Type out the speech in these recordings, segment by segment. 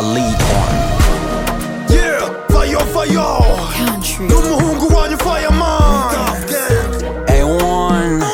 lead on Yeah, fire, fire Country. N'umuhungu wanyu fireman A1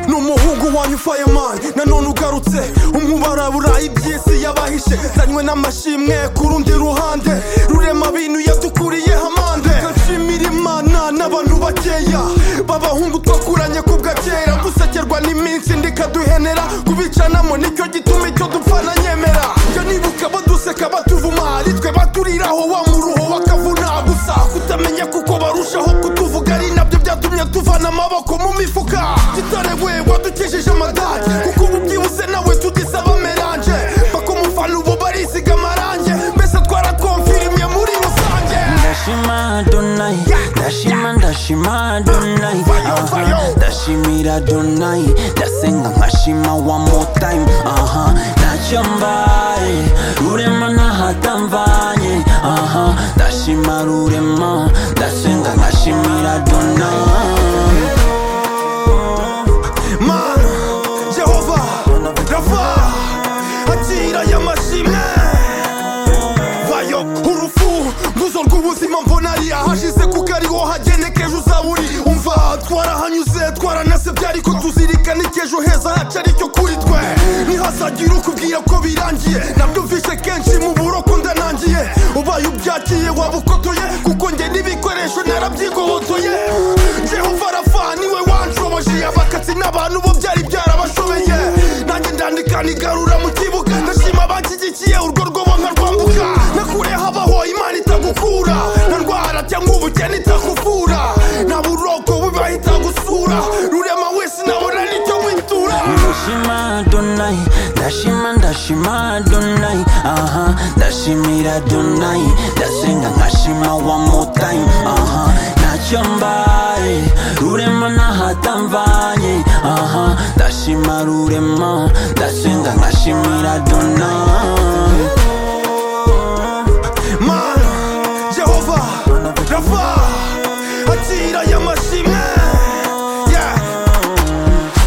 n'umuhungu wanyu fireman nanone ugarutse umubara burayi iby'isi yabahishe zanywe n'amashimwe ku rundi ruhande rurema bintu yadukuriyeho amande nshimira imana n'abantu bakeya b'abahungu twakuranye ku bwakera gusekerwa n'iminsi ndikaduhenera kubicanamo nicyo gituma icyo dupfa na nyemera njya nibuka baduseka batuvuma ari twe baturiraho wa muruho bakavuna gusa kutamenya kuko barushaho kutuvuga ari nabyo byatumye tuvana amaboko mu mifuka kitarewe wadukejeje amadage kuko ubu byihuse nawe tugisaba meranje bakumufana ubu barisiga amarange mbese twarakonfirimye muri rusange ndashima donai ndashima ndashima donai aha ndashimira donai ndasenga nkashima one more time aha ntacyo mbaye rurema ntahatamvanye aha ndashima rurema ndasenga nkashimira donai mana jehova rava akira aya mashimwe bayo urufu nguzo rw'ubuzima mbona ari ahashize kuko ariho hagenekeje ejo uzaba uri umva twarahanyuze twaranasebye ariko tuzirikana icy'ejo heza hacu aricyo kuri twe ntihazagira ukubwira ko birangiye nabyumvise kenshi mu buroko ndanangiye ubaye ubyakiye waba ukotoye kuko njye n'ibikoresho narabyigobotoye jehova arafa niwe wanshoboje abakatsi n'abantu bo byari byarabashobeye nanjye ndandika nigarura mu kibuga ndashima banshyigikiye urwo rwobo nkarwambuka nakureho abaho imana itagukura nta ndwara cyangwa ubukene itakuvura nta buroko bubahita gusura rurema wese nabona nicyo mwitura ndashima donai ndashima ndashima donai aha ndashimira donai ndasenga nkashima one more time aha ntacyo mbaye rurema ntahatamvanye aha ndashima rurema ndasenga nkashimira donai mana jehova rava akira aya mashimwe yeah.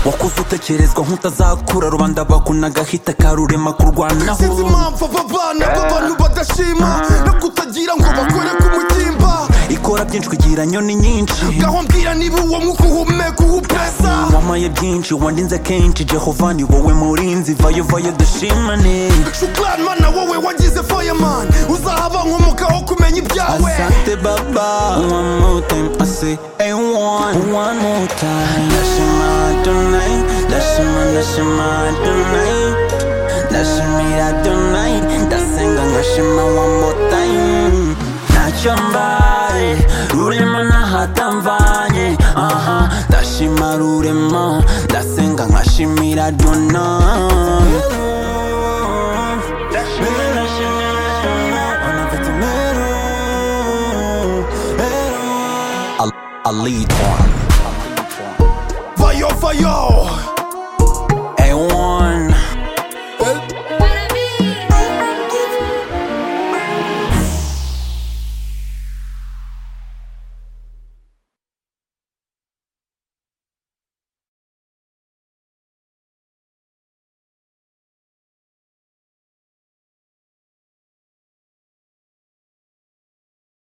wakuze utekerezwa nk'utazakura rubanda bakunagahita karurema kurwanaho sinzi impamvu aba bana b'abantu badashima no kutagira ngo bakore ku mutimba ikora byinshi kugira nyoni nyinshi gaho mbwira niba uwo mwuka uhumeka uwupesa wamaye byinshi wandinze kenshi jehova ni wowe murinzi vayo vayo dushimane shukrani mana wowe wagize fireman uzahaba nkomoka ho kumenya ibyawe asante baba one more time i say hey one one more time ndashima donai ndashima ndashima donai ndashimira donai ndasenga nkashima one more time ntacyo mbaye rurema ntahatamvanye aha ndashima rurema ndasenga nkashimira donai vayo vayo